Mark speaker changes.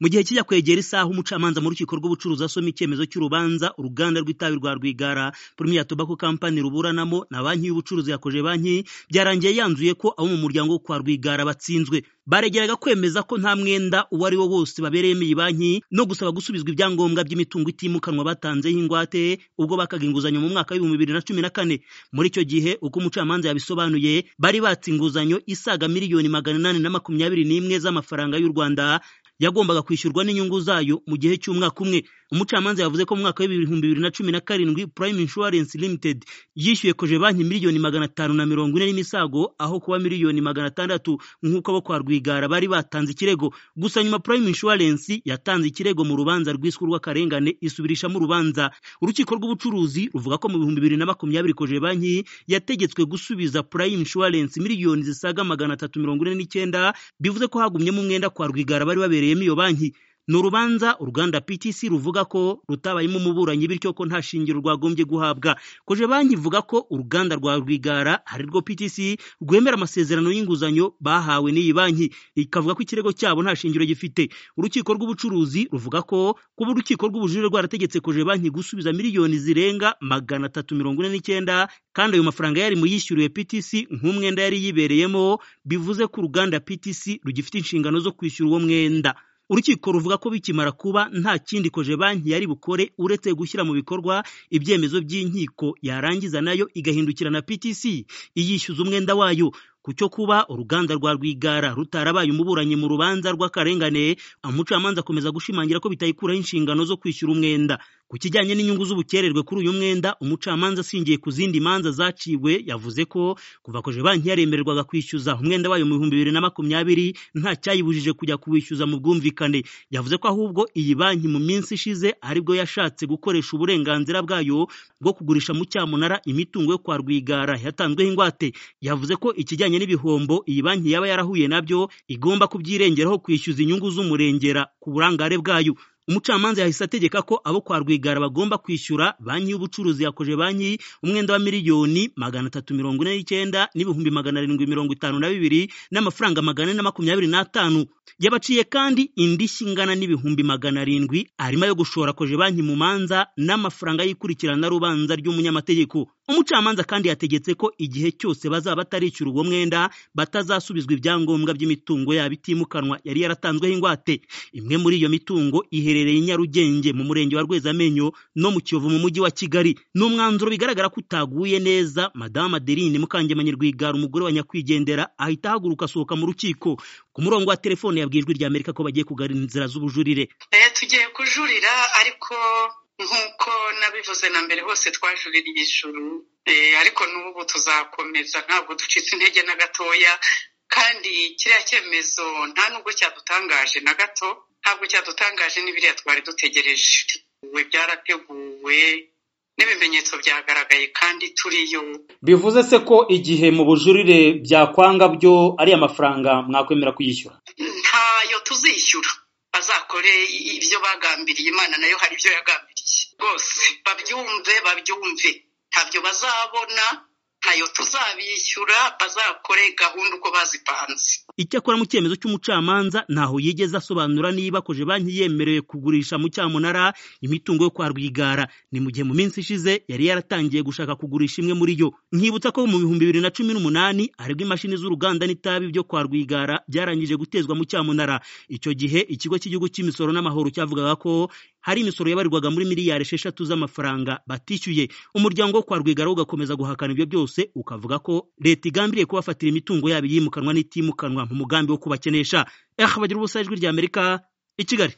Speaker 1: mu gihe kijya kwegera isaha umucamanza mu rukiko rw'ubucuruzi asoma icyemezo cy'urubanza uruganda rw'itabi rwa Rwigara Premier Tobacco Company ruburanamo na banki y'ubucuruzi yakoje banki byarangiye yanzuye ko abo mu muryango wo kwa Rwigara batsinzwe baregeraga kwemeza ko nta mwenda uwo ari wo wose babereyemo iyi banki no gusaba gusubizwa ibyangombwa by'imitungo itimukanwa batanzeho ingwate ubwo bakaga inguzanyo mu mwaka w'ibihumbi bibiri na cumi na kane muri icyo gihe uko umucamanza yabisobanuye bari batse inguzanyo isaga miliyoni magana inani na makumyabiri n'imwe z'amafaranga y'u Rwanda yagombaga kwishyurwa n'inyungu zayo mu gihe cy'umwaka umwe umucamanza yavuze ko mu mwaka w'ibihumbi bibiri na cumi na karindwi Prime Insurance Limited yishyuye koje banki miliyoni magana atanu na mirongo ine n'imisago aho kuba miliyoni magana atandatu nk'uko abo kwa Rwigara bari batanze ikirego gusa nyuma Prime Insurance yatanze ikirego mu rubanza rwiswe rw'akarengane isubirishamo urubanza urukiko rw'ubucuruzi ruvuga ko mu bihumbi bibiri na makumyabiri koje banki yategetswe gusubiza Prime Insurance miliyoni zisaga magana atatu mirongo ine n'icyenda bivuze ko hagumyemo umwenda kwa Rwigara bari babereyemo iyo banki ni urubanza uruganda PTC ruvuga ko rutabayemo umuburanyi bityo ko nta shingiro rwagombye guhabwa koje banki ivuga ko uruganda rwa Rwigara ari rwo PTC rwemera amasezerano y'inguzanyo bahawe n'iyi banki ikavuga ko ikirego cyabo nta shingiro gifite urukiko rw'ubucuruzi ruvuga ko kuba urukiko rw'ubujurire rwarategetse koje banki gusubiza miliyoni zirenga magana atatu mirongo ine n'icyenda kandi ayo mafaranga yari muyishyuriwe PTC nk'umwenda yari yibereyemo bivuze ko uruganda PTC rugifite inshingano zo kwishyura uwo mwenda urukiko ruvuga ko bikimara kuba nta kindi koje banki yari bukore uretse gushyira mu bikorwa ibyemezo by'inkiko yarangiza nayo igahindukira na PTC iyishyuza umwenda wayo ku cyo kuba uruganda rwa Rwigara rutarabaye umuburanyi mu rubanza rw'akarengane umucamanza akomeza gushimangira ko bitayikuraho inshingano zo kwishyura umwenda ku kijyanye n'inyungu z'ubukererwe kuri uyu mwenda umucamanza ashingiye ku zindi manza zaciwe yavuze ko kuva koje banki yaremererwaga kwishyuza umwenda wayo mu bihumbi bibiri na makumyabiri nta cyayibujije kujya kuwishyuza mu bwumvikane yavuze ko ahubwo iyi banki mu minsi ishize aribwo yashatse gukoresha uburenganzira bwayo bwo kugurisha mu cyamunara imitungo yo kwa Rwigara yatanzweho ingwate yavuze ko ikijyanye n'ibihombo iyi banki yaba yarahuye nabyo igomba kubyirengeraho kwishyuza inyungu z'umurengera ku burangare bwayo umucamanza yahise ategeka ko abo kwa Rwigara bagomba kwishyura banki y'ubucuruzi yakoje banki umwenda wa miliyoni magana atatu mirongo ine n'icyenda n'ibihumbi magana arindwi mirongo itanu na bibiri n'amafaranga magana ane na makumyabiri n'atanu yabaciye kandi indishyi ingana n'ibihumbi magana arindwi arimo yo gushora koje banki mu manza n'amafaranga y'ikurikirana rubanza ry'umunyamategeko umucamanza kandi yategetse ko igihe cyose bazaba batarishyura uwo mwenda batazasubizwa ibyangombwa by'imitungo yabo itimukanwa yari yaratanzweho ingwate imwe muri iyo mitungo iherereye i Nyarugenge mu murenge wa Rwezamenyo no mu Kiyovu mu mujyi wa Kigali ni umwanzuro bigaragara ko utaguye neza Madame Adeline Mukangemanyi Rwigara umugore wa nyakwigendera ahita ahaguruka asohoka mu rukiko ku murongo wa telefone yabwijwe rya Amerika ko bagiye kugarura inzira z'ubujurire
Speaker 2: tugiye kujurira ariko nk'uko nabivuze na mbere hose twajuririye ijuru ariko n'ubu tuzakomeza ntabwo ducitse intege na gatoya kandi kiriya cyemezo nta nubwo cyadutangaje na gato ntabwo cyadutangaje n'ibiriya twari dutegereje byarateguwe n'ibimenyetso byagaragaye kandi turiyo
Speaker 1: bivuze se ko igihe mu bujurire byakwanga byo ari amafaranga mwakwemera kuyishyura
Speaker 2: ntayo tuzishyura bazakore ibyo bagambiriye imana nayo hari ibyo yagambiriye rwose babyumve babyumve ntabyo bazabona ntayo tuzabishyura bazakore gahunda uko bazipanze
Speaker 1: icyakora mu cyemezo cy'umucamanza ntaho yigeze asobanura niba koje banki yemerewe kugurisha mu cyamunara imitungo yo kwa rwigara ni mu gihe mu minsi ishize yari yaratangiye gushaka kugurisha imwe muri yo nkibutsa ko mu bihumbi bibiri na cumi n'umunani aribwo imashini z'uruganda n'itabi byo kwa rwigara byarangije gutezwa mu cyamunara icyo gihe ikigo cy'igihugu cy'imisoro n'amahoro cyavugaga ko hari imisoro yabarirwaga muri miliyari esheshatu z'amafaranga batishyuye umuryango wo kwa rwigara ugakomeza guhakana ibyo byose ukavuga ko leta igambiriye kubafatira imitungo yabo yimukanwa n'itimukanwa mu mugambi wo kubakenesha aha bagira ubusa ijwi ry'amerika i kigali